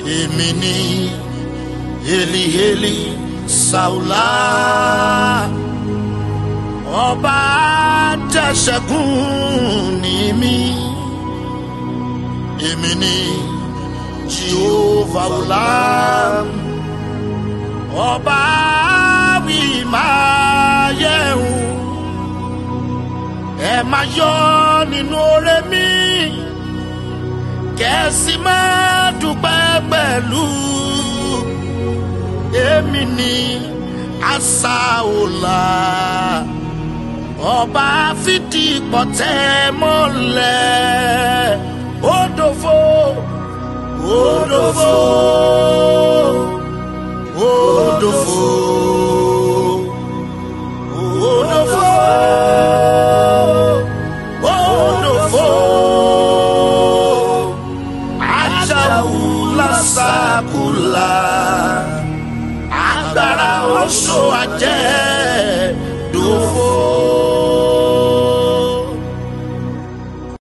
èmi ni eliheli saula ọba tẹsẹ̀gùn ní mi èmi ni jehova ulam ọba wí máa yẹ̀hùn ẹ máa yọ nínú oore mi kẹ́sì máa dúpẹ́ pẹ̀lú èmi ni asaola ọba fìdí pọ̀tẹ́ mọ́lẹ̀ òdòfo òdòfo òdòfo òdòfo òdòfo ajáwula sakula agbára oṣù ajẹ́ dòfo.